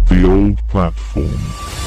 The old platform.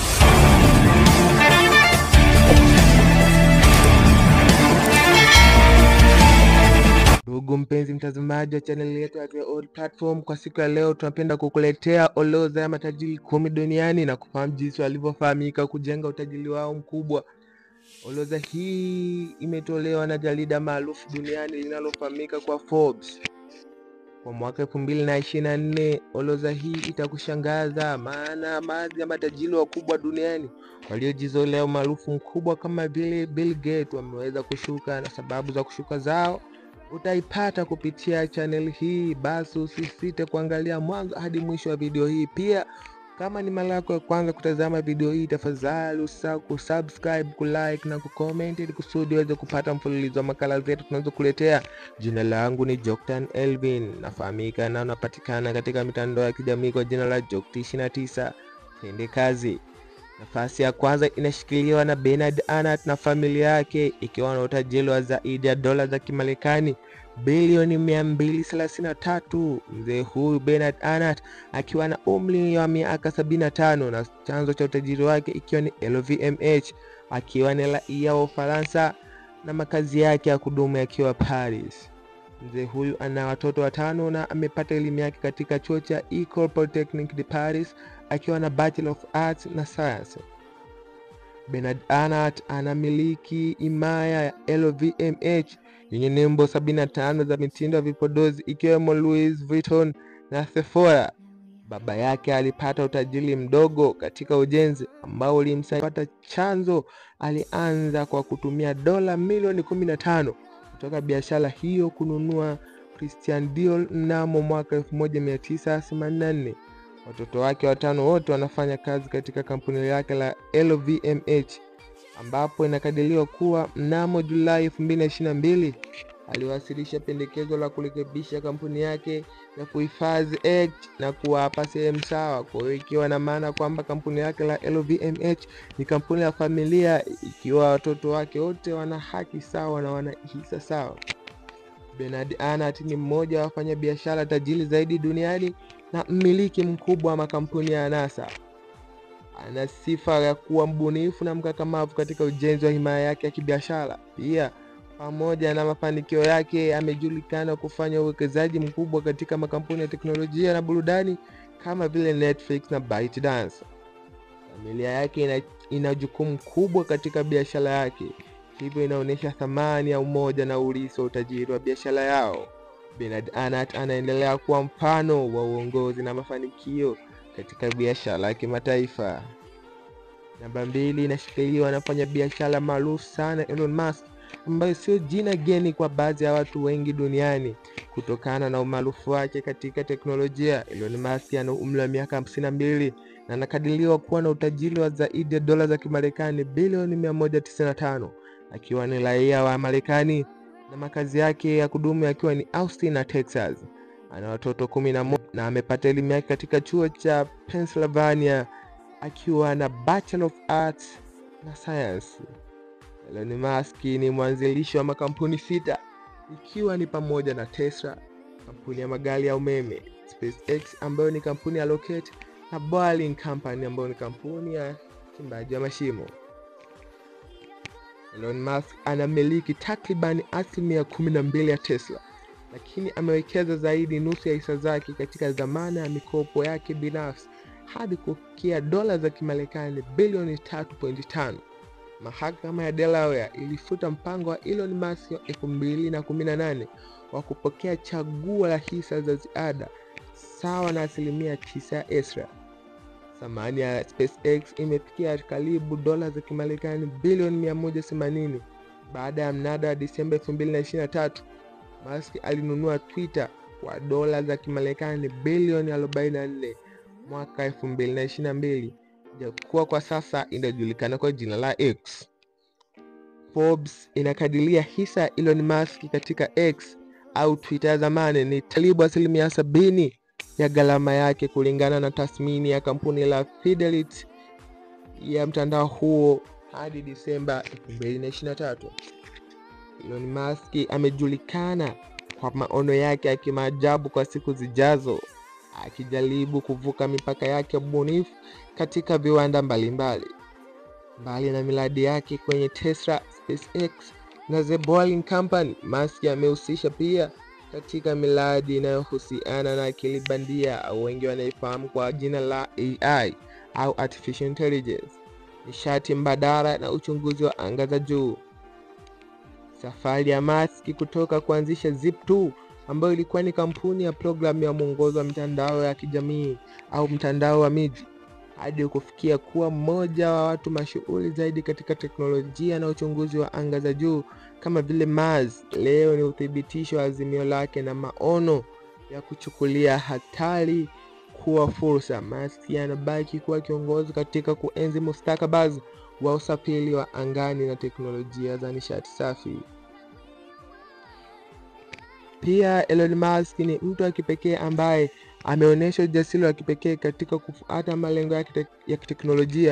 Ndugu mpenzi mtazamaji wa chaneli yetu ya The Old Platform, kwa siku ya leo tunapenda kukuletea orodha ya matajiri kumi duniani na kufahamu jinsi walivyofahamika kujenga utajiri wao mkubwa. Orodha hii imetolewa na jarida maarufu duniani linalofahamika kwa Forbes kwa mwaka elfu mbili na ishirini na nne. Orodha hii itakushangaza, maana baadhi ya matajiri wakubwa duniani waliojizolea umaarufu mkubwa kama vile Bill Gates wameweza kushuka, na sababu za kushuka zao utaipata kupitia channel hii. Basi usisite kuangalia mwanzo hadi mwisho wa video hii. Pia kama ni mara yako ya kwanza kutazama video hii, tafadhali usisahau kusubscribe, kulike na kucomment ili kusudi uweze kupata mfululizo wa makala zetu tunazokuletea. Jina langu ni Joktan Elvin, nafahamika na unapatikana katika mitandao ya kijamii kwa jina la Jokti29. Tende kazi. Nafasi ya kwanza inashikiliwa na Bernard Arnault na familia yake ikiwa na utajiri wa zaidi ya dola za Kimarekani bilioni 233. Mzee huyu Bernard Arnault akiwa na umri wa miaka 75 na chanzo cha utajiri wake ikiwa ni LVMH, akiwa ni raia wa Ufaransa na makazi yake ya kudumu yakiwa Paris. Mzee huyu ana watoto watano na amepata elimu yake katika chuo cha Ecole Polytechnique de Paris akiwa na Bachelor of Arts na Science. Bernard Arnault anamiliki himaya ya LVMH yenye nembo 75 za mitindo ya vipodozi ikiwemo Louis Vuitton na Sephora. Baba yake alipata utajiri mdogo katika ujenzi ambao ulimsaidia kupata chanzo. Alianza kwa kutumia dola milioni 15 kutoka biashara hiyo kununua Christian Dior mnamo mwaka 1984. Watoto wake watano wote wanafanya kazi katika kampuni lake la LVMH ambapo inakadiriwa kuwa mnamo Julai 2022 aliwasilisha pendekezo la kurekebisha kampuni yake ya kuhifadhi Act na kuwapa sehemu sawa. Kwa hiyo ikiwa na maana kwamba kampuni yake la LVMH ni kampuni ya familia, ikiwa watoto wake wote wana haki sawa na wana hisa sawa. Bernard Arnault ni mmoja wa wafanyabiashara tajiri zaidi duniani na mmiliki mkubwa wa makampuni ya anasa. Ana sifa ya kuwa mbunifu na mkakamavu katika ujenzi wa himaya yake ya kibiashara. Pia pamoja na mafanikio yake, amejulikana kufanya uwekezaji mkubwa katika makampuni ya teknolojia na burudani kama vile Netflix na ByteDance. Familia yake ina, ina jukumu kubwa katika biashara yake, hivyo inaonyesha thamani ya umoja na urithi wa utajiri wa biashara yao. Bernard Arnault anaendelea kuwa mfano wa uongozi na mafanikio katika biashara ya kimataifa. Namba mbili inashikiliwa na mfanyabiashara maarufu sana Elon Musk, ambayo sio jina geni kwa baadhi ya watu wengi duniani kutokana na umaarufu wake katika teknolojia. Elon Musk ana umri wa miaka hamsini na mbili na anakadiriwa kuwa na utajiri wa zaidi ya dola za Kimarekani bilioni 195 akiwa ni raia wa Marekani na makazi yake ya kudumu yakiwa ni Austin na Texas. Ana watoto kumi na moja na amepata elimu yake katika chuo cha Pennsylvania akiwa na Bachelor of Arts na Science. Elon Musk ni mwanzilishi wa makampuni sita ikiwa ni pamoja na Tesla, kampuni ya magari ya umeme, SpaceX ambayo ni kampuni ya rocket na Boring Company ambayo ni kampuni ya chimbaji wa mashimo. Elon Musk anamiliki takribani asilimia kumi na mbili ya Tesla, lakini amewekeza zaidi nusu ya hisa zake katika dhamana ya mikopo yake binafsi hadi kufikia dola za Kimarekani bilioni 3.5. Mahakama ya Delaware ilifuta mpango wa Elon Musk wa 2018 wa kupokea chaguo la hisa za ziada sawa na asilimia 9 ya Tesla. Thamani ya SpaceX imefikia karibu dola za Kimarekani bilioni 180 baada ya mnada wa Disemba 2023. Musk alinunua Twitter kwa dola za Kimarekani bilioni 44 mwaka 2022, japokuwa kwa sasa inajulikana kwa jina la X. Forbes inakadiria hisa ya Elon Musk katika X au Twitter ya zamani ni karibu asilimia sabini ya gharama yake kulingana na tathmini ya kampuni la Fidelity ya mtandao huo hadi Disemba 2023. Elon Musk amejulikana kwa maono yake ya kimaajabu kwa siku zijazo. akijaribu kuvuka mipaka yake ya ubunifu katika viwanda mbalimbali. Mbali na miradi yake kwenye Tesla, SpaceX na The Boring Company, Musk amehusisha pia katika miradi inayohusiana na akili bandia au wengi wanaifahamu kwa jina la AI au artificial intelligence, nishati mbadala na uchunguzi wa anga za juu. Safari ya Musk kutoka kuanzisha Zip2 ambayo ilikuwa ni kampuni ya programu ya mwongozo wa mitandao ya kijamii au mtandao wa miji hadi kufikia kuwa mmoja wa watu mashuhuri zaidi katika teknolojia na uchunguzi wa anga za juu kama vile Mars, leo ni uthibitisho wa azimio lake na maono ya kuchukulia hatari kuwa fursa. Musk anabaki kuwa kiongozi katika kuenzi mustakabali wa usafiri wa angani na teknolojia za nishati safi. Pia Elon Musk ni mtu wa kipekee ambaye ameonyesha ujasiri wa kipekee katika kufuata malengo yake ya kiteknolojia.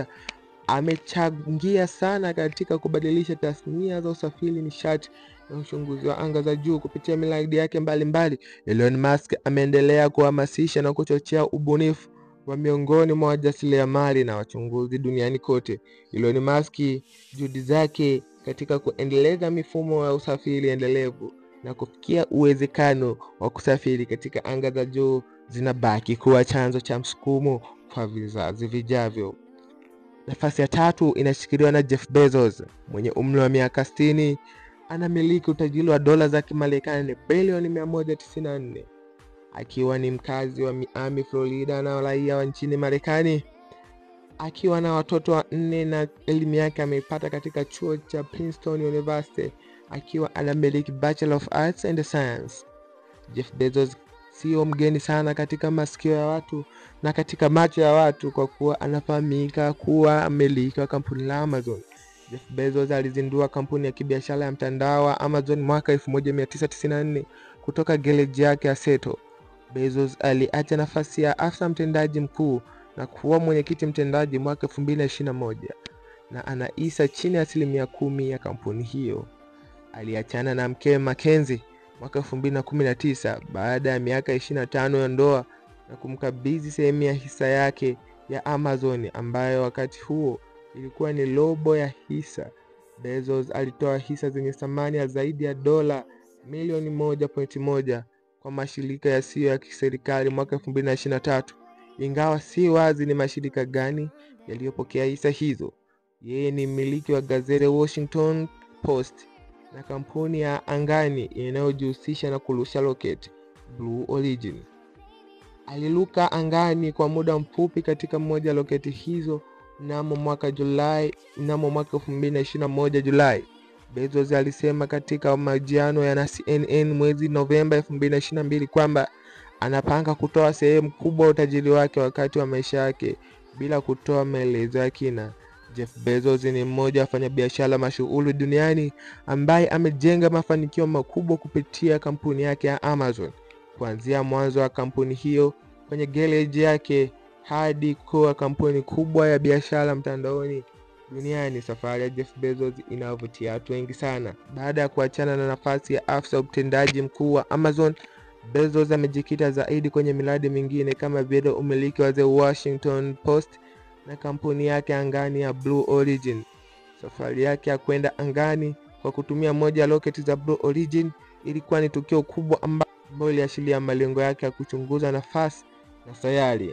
Amechangia sana katika kubadilisha tasnia za usafiri, nishati na uchunguzi wa anga za juu kupitia miradi yake mbalimbali. Elon Musk ameendelea kuhamasisha na kuchochea ubunifu wa miongoni mwa wajasiriamali na wachunguzi duniani kote. Elon Musk, juhudi zake katika kuendeleza mifumo ya usafiri endelevu na kufikia uwezekano wa kusafiri katika anga za juu zinabaki kuwa chanzo cha msukumo kwa vizazi vijavyo. Nafasi ya tatu inashikiliwa na Jeff Bezos mwenye umri wa miaka 60. Anamiliki utajiri wa dola za Kimarekani bilioni 194 akiwa ni mkazi wa Miami, Florida na raia wa nchini Marekani. Akiwa na watoto wanne na elimu yake ameipata katika chuo cha Princeton University akiwa anamiliki Bachelor of Arts and Science. Jeff Bezos sio mgeni sana katika masikio ya watu na katika macho ya watu kwa kuwa anafahamika kuwa mmiliki wa kampuni la Amazon. Jeff Bezos alizindua kampuni ya kibiashara ya mtandao wa Amazon mwaka 1994 kutoka gereji yake ya Seattle. Bezos aliacha nafasi ya afisa mtendaji mkuu na kuwa mwenyekiti mtendaji mwaka 2021 na anaisa chini ya asilimia kumi ya kampuni hiyo. Aliachana na mkewe Mackenzie mwaka 2019 baada ya miaka 25 ya ndoa na kumkabidhi sehemu ya hisa yake ya Amazon ambayo wakati huo ilikuwa ni robo ya hisa. Bezos alitoa hisa zenye thamani ya zaidi ya dola milioni 1.1 kwa mashirika yasiyo ya kiserikali mwaka 2023, ingawa si wazi ni mashirika gani yaliyopokea hisa hizo. Yeye ni mmiliki wa gazeti Washington Post na kampuni ya angani inayojihusisha na kurusha roketi Blue Origin. Aliruka angani kwa muda mfupi katika moja ya roketi hizo mnamo mwaka Julai mnamo mwaka 2021 Julai. Bezos alisema katika mahojiano ya na CNN mwezi Novemba 2022 kwamba anapanga kutoa sehemu kubwa ya utajiri wake wakati wa maisha yake bila kutoa maelezo ya kina. Jeff Bezos ni mmoja wa wafanyabiashara mashuhuri duniani ambaye amejenga mafanikio makubwa kupitia kampuni yake ya Amazon, kuanzia mwanzo wa kampuni hiyo kwenye gereji yake hadi kuwa kampuni kubwa ya biashara mtandaoni duniani. Safari ya Jeff Bezos inavutia watu wengi sana. Baada ya kuachana na nafasi ya afisa utendaji mkuu wa Amazon, Bezos amejikita zaidi kwenye miradi mingine kama vile umiliki wa The Washington Post na kampuni yake angani ya Blue Origin. Safari yake ya kwenda angani kwa kutumia moja ya roketi za Blue Origin ilikuwa ni tukio kubwa ambalo iliashiria malengo yake ya kuchunguza nafasi na sayari.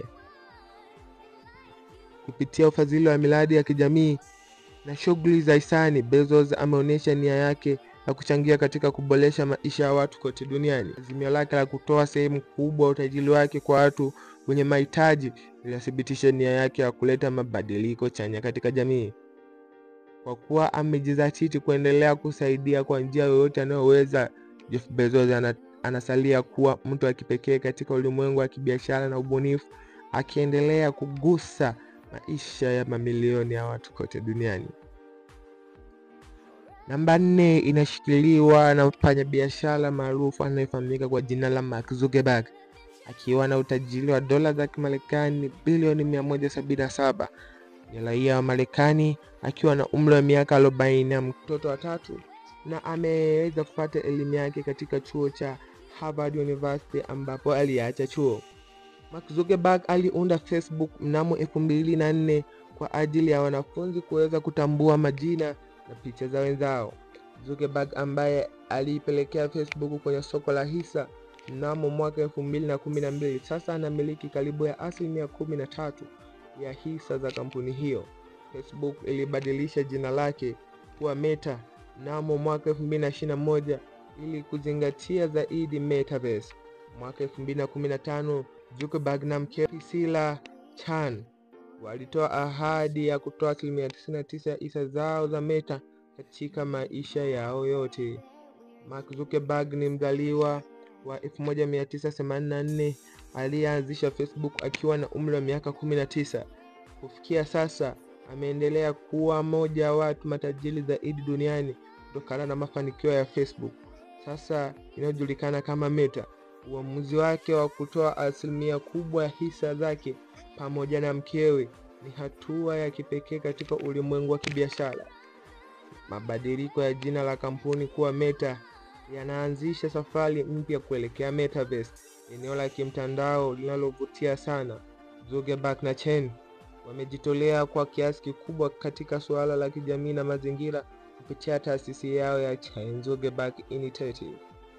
Kupitia ufadhili wa miradi ya kijamii na shughuli za hisani, Bezos ameonyesha nia yake ya kuchangia katika kuboresha maisha ya watu kote duniani. Azimio lake la kutoa sehemu kubwa ya utajiri wake kwa watu wenye mahitaji linathibitisha nia yake ya kuleta mabadiliko chanya katika jamii. Kwa kuwa amejizatiti kuendelea kusaidia kwa njia yoyote anayoweza, Jeff Bezos ana, anasalia kuwa mtu wa kipekee katika ulimwengu wa kibiashara na ubunifu, akiendelea kugusa maisha ya mamilioni ya watu kote duniani. Namba nne inashikiliwa na mfanyabiashara maarufu anayefahamika kwa jina la Mark Zuckerberg akiwa na utajiri wa dola za Kimarekani bilioni 177. Ni raia wa Marekani akiwa na umri wa miaka 40 na mtoto wa tatu, na ameweza kupata elimu yake katika chuo cha Harvard University ambapo aliacha chuo. Mark Zuckerberg aliunda Facebook mnamo elfu mbili na nne kwa ajili ya wanafunzi kuweza kutambua majina na picha za wenzao. Zuckerberg ambaye aliipelekea Facebook kwenye soko la hisa mnamo mwaka elfu mbili na kumi na mbili sasa anamiliki karibu ya asilimia kumi na tatu ya hisa za kampuni hiyo. Facebook ilibadilisha jina lake kuwa Meta mnamo mwaka elfu mbili na ishirini na moja ili kuzingatia zaidi metaverse. Mwaka elfu mbili na kumi na tano Zuckerberg na mke Priscilla Chan walitoa ahadi ya kutoa asilimia 99 ya hisa zao za Meta katika maisha yao yote. Mark Zuckerberg ni mzaliwa wa 1984 aliyeanzisha Facebook akiwa na umri wa miaka 19. Kufikia sasa ameendelea kuwa mmoja wa watu matajiri zaidi duniani kutokana na mafanikio ya Facebook sasa inayojulikana kama Meta. Uamuzi wake wa kutoa asilimia kubwa ya hisa zake pamoja na mkewe ni hatua ya kipekee katika ulimwengu wa kibiashara. Mabadiliko ya jina la kampuni kuwa Meta yanaanzisha safari mpya kuelekea metaverse, eneo la kimtandao linalovutia sana. Zuckerberg na Chen wamejitolea kwa kiasi kikubwa katika suala la kijamii na mazingira kupitia taasisi yao ya Chen Zuckerberg Initiative.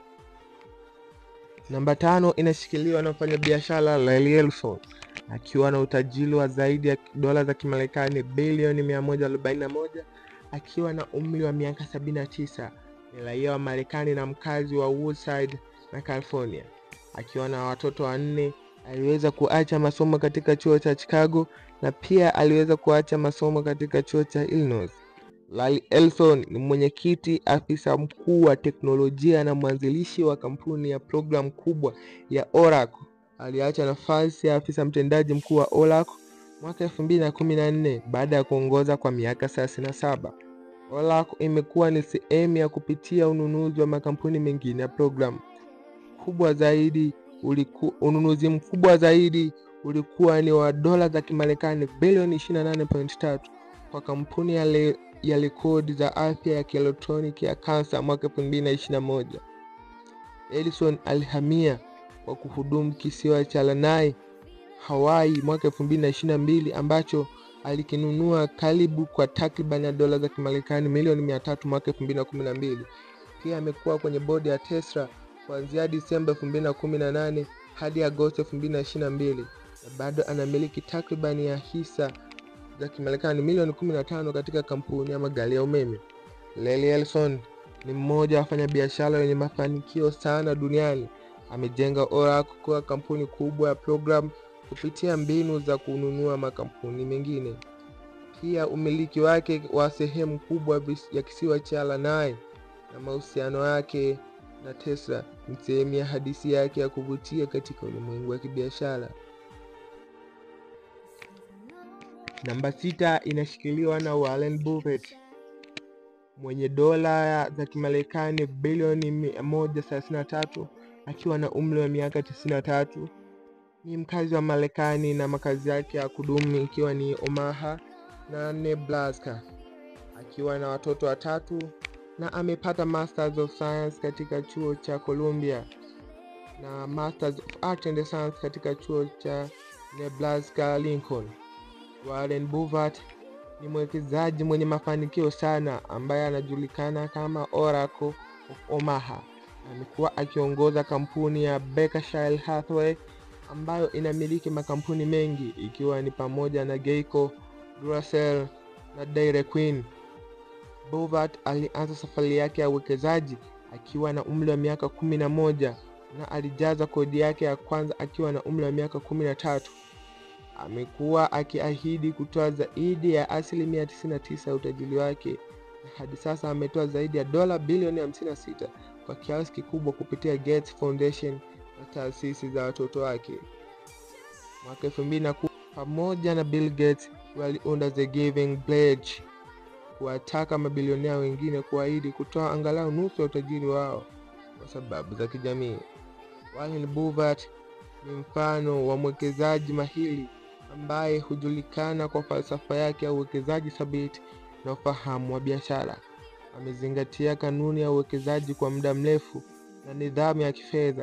Namba tano inashikiliwa na mfanyabiashara Larry Ellison akiwa na utajiri wa zaidi ya dola za Kimarekani bilioni 141 akiwa na umri wa miaka 79. Ni raia wa Marekani na mkazi wa Woodside na California. Akiwa na watoto wanne, aliweza kuacha masomo katika chuo cha Chicago na pia aliweza kuacha masomo katika chuo cha Illinois. Larry Ellison ni mwenyekiti, afisa mkuu wa teknolojia na mwanzilishi wa kampuni ya programu kubwa ya Oracle. Aliacha nafasi ya afisa mtendaji mkuu wa Oracle mwaka elfu mbili na kumi na nne baada ya kuongoza kwa miaka thelathini na saba. Oracle imekuwa ni sehemu ya kupitia ununuzi wa makampuni mengine ya programu kubwa zaidi uliku, ununuzi mkubwa zaidi ulikuwa ni wa dola za Kimarekani bilioni 28.3 kwa kampuni ya, le, ya rekodi za afya ya kielektroniki ya kansa mwaka 2021. Ellison alihamia kwa kuhudumu kisiwa cha Lanai, Hawaii mwaka 2022 ambacho alikinunua karibu kwa takriban ya dola za Kimarekani milioni 300 mwaka 2012. Pia amekuwa kwenye bodi ya Tesla kuanzia Disemba 2018 hadi Agosti 2022 na bado anamiliki takribani ya hisa za Kimarekani milioni 15 katika kampuni ya magari ya umeme. Larry Ellison ni mmoja wa wafanyabiashara wenye mafanikio sana duniani. Amejenga Oracle kuwa kampuni kubwa ya programu kupitia mbinu za kununua makampuni mengine. Pia umiliki wake wa sehemu kubwa ya kisiwa cha Lanai na mahusiano yake na Tesla ni sehemu ya hadithi yake ya kuvutia katika ulimwengu wa kibiashara. Namba sita inashikiliwa na Warren Buffett mwenye dola za Kimarekani bilioni 133 akiwa na umri wa miaka 93. Ni mkazi wa Marekani na makazi yake ya kudumu ikiwa ni Omaha na Nebraska, akiwa na watoto watatu na amepata Masters of Science katika chuo cha Columbia na Masters of Art and Science katika chuo cha Nebraska Lincoln. Warren Buffett ni mwekezaji mwenye mafanikio sana ambaye anajulikana kama Oracle of Omaha. Amekuwa akiongoza kampuni ya Berkshire Hathaway ambayo inamiliki makampuni mengi ikiwa ni pamoja na Geico, Duracell na Dairy Queen. Buffett alianza safari yake ya uwekezaji akiwa na umri wa miaka kumi na moja na alijaza kodi yake ya kwanza akiwa na umri wa miaka kumi na tatu. Amekuwa akiahidi kutoa zaidi ya asilimia 99 ya utajiri wake na hadi sasa ametoa zaidi ya dola bilioni 56 kwa kiasi kikubwa kupitia Gates Foundation na taasisi za watoto wake. Mwaka 2010 pamoja na Bill Gates waliunda The Giving Pledge kuwataka mabilionea wengine kuahidi kutoa angalau nusu ya utajiri wao kwa sababu za kijamii. Warren Buffett ni mfano wa mwekezaji mahiri ambaye hujulikana kwa falsafa yake ya uwekezaji thabiti na ufahamu wa biashara. Amezingatia kanuni ya uwekezaji kwa muda mrefu na nidhamu ya kifedha,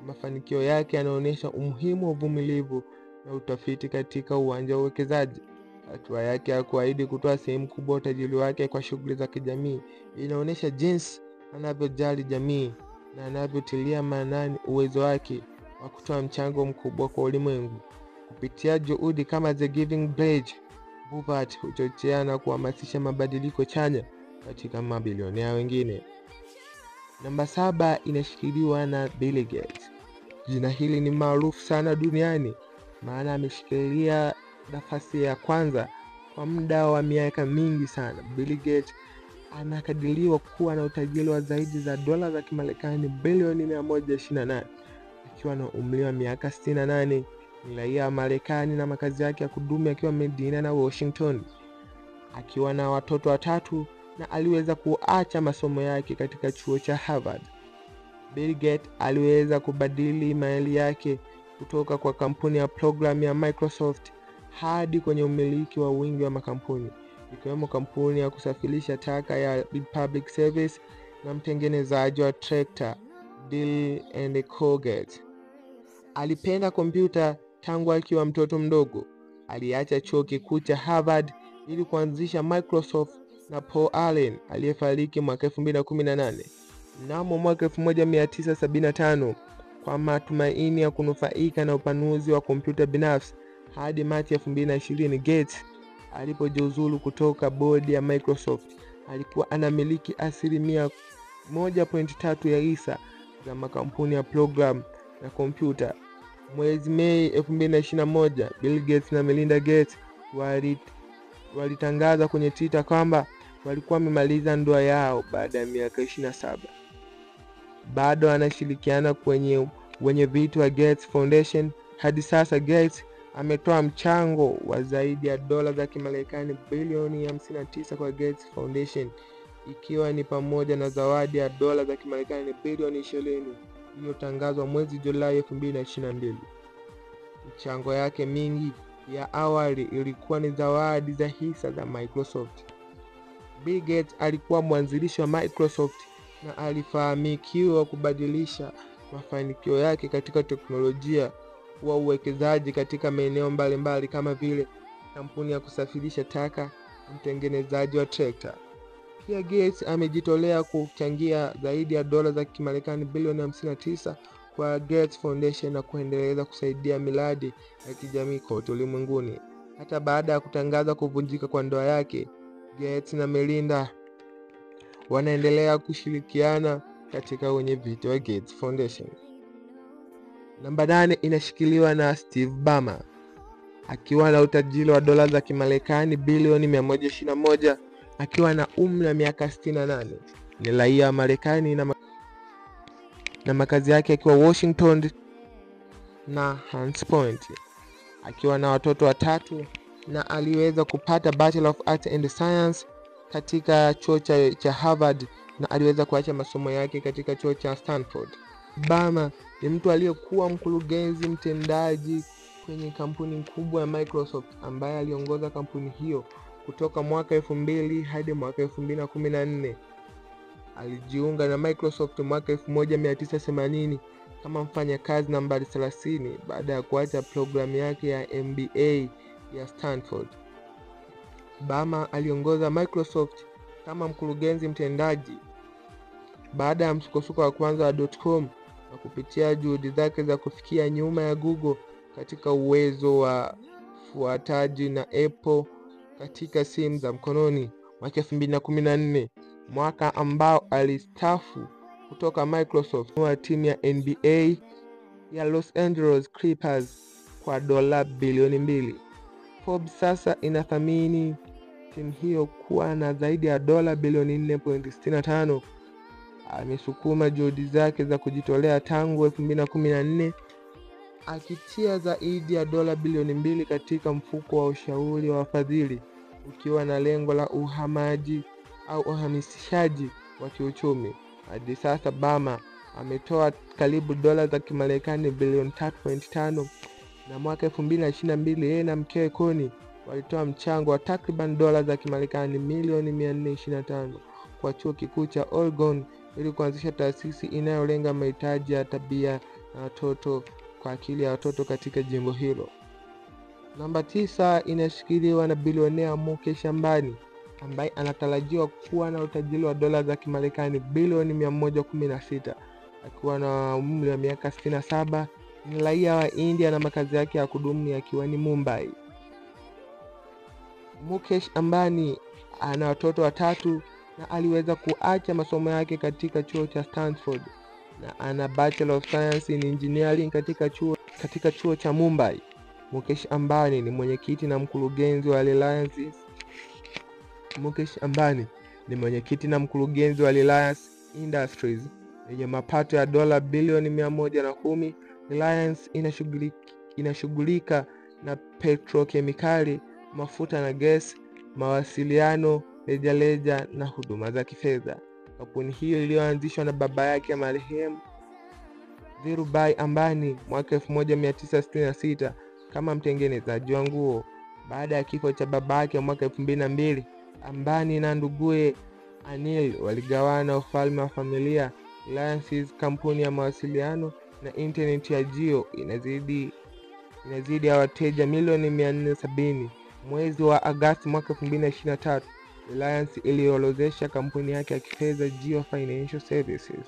Mafanikio yake yanaonyesha umuhimu wa uvumilivu na utafiti katika uwanja wa uwekezaji. Hatua yake ya kuahidi kutoa sehemu kubwa ya utajiri wake kwa shughuli za kijamii inaonyesha jinsi anavyojali jamii na anavyotilia maanani uwezo wake wa kutoa mchango mkubwa kwa ulimwengu. Kupitia juhudi kama The Giving Pledge, Buffett huchochea na kuhamasisha mabadiliko chanya katika mabilionea wengine. Namba saba inashikiliwa na Bill Gates. Jina hili ni maarufu sana duniani, maana ameshikilia nafasi ya kwanza kwa muda wa miaka mingi sana. Bill Gates anakadiriwa kuwa na utajiri wa zaidi za dola za Kimarekani bilioni 128 akiwa na umri wa miaka 68. Ni raia wa Marekani na makazi yake ya kudumu yakiwa Medina na Washington, akiwa na watoto watatu na aliweza kuacha masomo yake katika chuo cha Harvard. Bill Gates aliweza kubadili mali yake kutoka kwa kampuni ya programu ya Microsoft hadi kwenye umiliki wa wingi wa makampuni ikiwemo kampuni ya kusafirisha taka ya Republic Service na mtengenezaji wa trekta Dell and Colgate. Alipenda kompyuta tangu akiwa mtoto mdogo. Aliacha chuo kikuu cha Harvard ili kuanzisha Microsoft na Paul Allen aliyefariki mwaka 2018 mnamo mwaka 1975 kwa matumaini ya kunufaika na upanuzi wa kompyuta binafsi hadi Machi 2020 Gates alipojiuzulu kutoka bodi ya Microsoft alikuwa anamiliki asilimia 1.3 ya hisa za makampuni ya programu na kompyuta. Mwezi Mei 2021 Bill Gates na Melinda Gates walitangaza kwenye Twitter kwamba walikuwa wamemaliza ndoa yao baada ya miaka 27. Bado anashirikiana kwenye wenye viti wa Gates Foundation. Hadi sasa Gates ametoa mchango wa zaidi ya dola za Kimarekani bilioni 59 kwa Gates Foundation ikiwa ni pamoja na zawadi ya dola za Kimarekani bilioni 20 iliyotangazwa mwezi Julai 2022. Michango yake mingi ya awali ilikuwa ni zawadi za hisa za Microsoft. Bill Gates alikuwa mwanzilishi wa Microsoft na alifahamikiwa kubadilisha mafanikio yake katika teknolojia wa uwekezaji katika maeneo mbalimbali kama vile kampuni ya kusafirisha taka, mtengenezaji wa trekta. Pia Gates amejitolea kuchangia zaidi ya dola za Kimarekani bilioni 59 kwa Gates Foundation na kuendeleza kusaidia miradi ya kijamii kote ulimwenguni. Hata baada ya kutangaza kuvunjika kwa ndoa yake, Gates na Melinda wanaendelea kushirikiana katika wenye viti wa Gates Foundation. Namba nane inashikiliwa na Steve Ballmer akiwa na utajiri wa dola za Kimarekani bilioni 121 akiwa na umri wa miaka 68. Ni raia wa Marekani na, ma na makazi yake akiwa Washington na Hunts Point, akiwa na watoto watatu na aliweza kupata Bachelor of Arts and Science katika chuo cha, cha Harvard na aliweza kuacha masomo yake katika chuo cha Stanford. Ballmer ni mtu aliyekuwa mkurugenzi mtendaji kwenye kampuni kubwa ya Microsoft ambaye aliongoza kampuni hiyo kutoka mwaka elfu mbili hadi mwaka elfu mbili na kumi na nne. Alijiunga na Microsoft mwaka 1980 kama mfanyakazi nambari 30 baada ya kuacha programu yake ya MBA ya Stanford. Ballmer aliongoza Microsoft kama mkurugenzi mtendaji baada ya msukosuko wa kwanza wa .com na kupitia juhudi zake za kufikia nyuma ya Google katika uwezo wa fuataji na Apple katika simu za mkononi mwaka 2014, mwaka ambao alistafu kutoka Microsoft wa timu ya NBA ya Los Angeles Clippers kwa dola bilioni mbili. Forbes sasa inathamini timu hiyo kuwa na zaidi ya dola bilioni 4.65. Amesukuma juhudi zake za kujitolea tangu 2014 akitia zaidi ya dola bilioni mbili katika mfuko wa ushauri wa wafadhili ukiwa na lengo la uhamaji au uhamisishaji wa kiuchumi. Hadi sasa Ballmer ametoa karibu dola za Kimarekani bilioni 3.5 na mwaka 2022 yeye na mkewe Connie walitoa mchango wa takriban dola za Kimarekani milioni 425 kwa chuo kikuu cha Oregon ili kuanzisha taasisi inayolenga mahitaji ya tabia na watoto kwa akili ya watoto katika jimbo hilo. Namba tisa inashikiliwa na bilionea Mukesh Ambani ambaye anatarajiwa kuwa na utajiri wa dola za Kimarekani bilioni 116 akiwa na umri wa miaka 67. Ni raia wa India na makazi yake ya kudumu yakiwa ni Mumbai. Mukesh Ambani ana watoto watatu na aliweza kuacha masomo yake katika chuo cha Stanford na ana Bachelor of Science in Engineering katika chuo, katika chuo cha Mumbai. Mukesh Ambani ni mwenyekiti na mkurugenzi wa Reliance. Mukesh Ambani ni mwenyekiti na mkurugenzi wa Reliance Industries yenye mapato ya dola bilioni mia moja na kumi. Reliance inashughulika, inashughulika na petrokemikali, mafuta na gesi, mawasiliano rejareja na huduma za kifedha. Kampuni hiyo iliyoanzishwa na baba yake marehemu Dhirubhai Ambani mwaka 1966 kama mtengenezaji wa nguo. Baada ya kifo cha baba yake mwaka 2002, Ambani na nduguye Anil waligawana ufalme wa familia. Reliance, kampuni ya mawasiliano na intaneti ya Jio, inazidi inazidi ya wateja milioni 470. Mwezi wa Agosti mwaka 2023, Reliance iliorodhesha kampuni yake ya kifedha Jio Financial Services.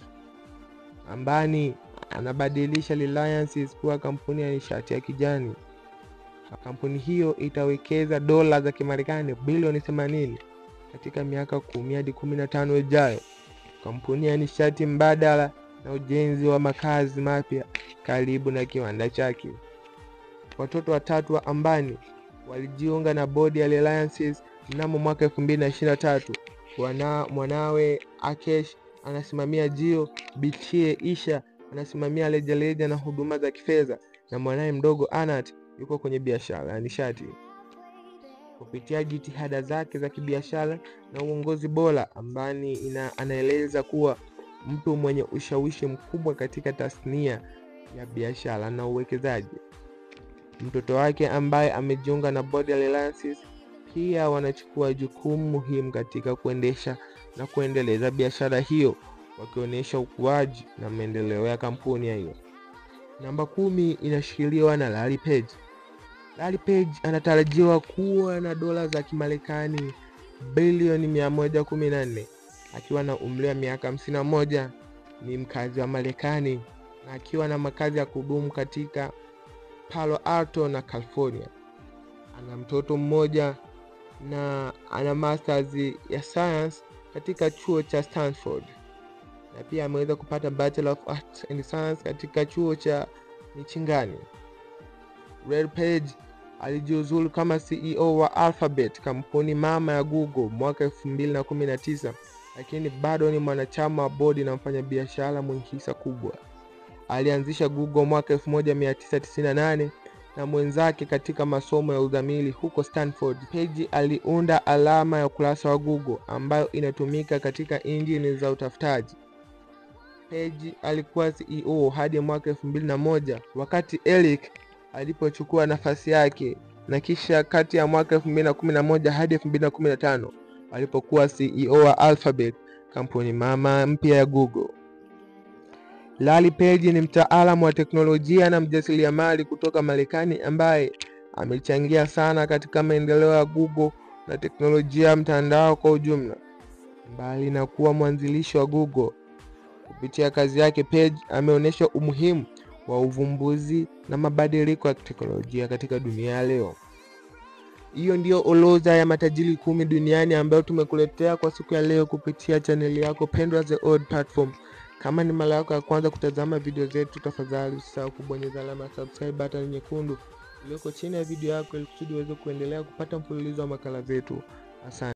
Ambani anabadilisha Reliance kuwa kampuni ya nishati ya kijani. Kampuni hiyo itawekeza dola za Kimarekani bilioni 80 katika miaka kumi hadi 15 ijayo. Kampuni ya nishati mbadala na ujenzi wa makazi mapya karibu na kiwanda chake. Watoto watatu wa Ambani walijiunga na bodi ya Reliance mnamo mwaka 2023. Wana mwanawe Akesh anasimamia Jio, Bichie Isha anasimamia rejareja na huduma za kifedha, na mwanawe mdogo Anat yuko kwenye biashara ya nishati. Kupitia jitihada zake za kibiashara na uongozi bora, Ambani ina, anaeleza kuwa mtu mwenye ushawishi mkubwa katika tasnia ya biashara na uwekezaji. Mtoto wake ambaye amejiunga na bodi ya Reliance pia wanachukua jukumu muhimu katika kuendesha na kuendeleza biashara hiyo, wakionyesha ukuaji na maendeleo ya kampuni hiyo. Namba kumi inashikiliwa na Larry Page. Larry Page anatarajiwa kuwa na dola za Kimarekani bilioni 114 akiwa na umri wa miaka 51. Ni mkazi wa Marekani na akiwa na makazi ya kudumu katika Palo Alto na California. Ana mtoto mmoja na ana masters ya science katika chuo cha Stanford na pia ameweza kupata Bachelor of Arts and Science katika chuo cha Michingani. Red Page alijiuzulu kama CEO wa Alphabet, kampuni mama ya Google mwaka 2019, lakini bado ni mwanachama wa bodi na mfanyabiashara mwenye hisa kubwa. Alianzisha Google mwaka 1998 na mwenzake katika masomo ya udhamili huko Stanford. Page aliunda alama ya ukurasa wa Google ambayo inatumika katika injini za utafutaji. Page alikuwa CEO hadi mwaka 2001 wakati Eric alipochukua nafasi yake na kisha kati ya mwaka 2011 hadi 2015 alipokuwa CEO wa Alphabet, kampuni mama mpya ya Google. Larry Page ni mtaalamu wa teknolojia na mjasiriamali kutoka Marekani ambaye amechangia sana katika maendeleo ya Google na teknolojia ya mtandao kwa ujumla. Mbali na kuwa mwanzilishi wa Google, kupitia kazi yake Page ameonyesha umuhimu wa uvumbuzi na mabadiliko ya teknolojia katika dunia ya leo. Hiyo ndiyo orodha ya matajiri kumi duniani ambayo tumekuletea kwa siku ya leo kupitia chaneli yako pendwa The Odd Platform. Kama ni mara yako ya kwanza kutazama video zetu, tafadhali usisahau kubonyeza alama ya subscribe button nyekundu iliyoko chini ya video yako ili kusudi uweze kuendelea kupata mfululizo wa makala zetu. Asante.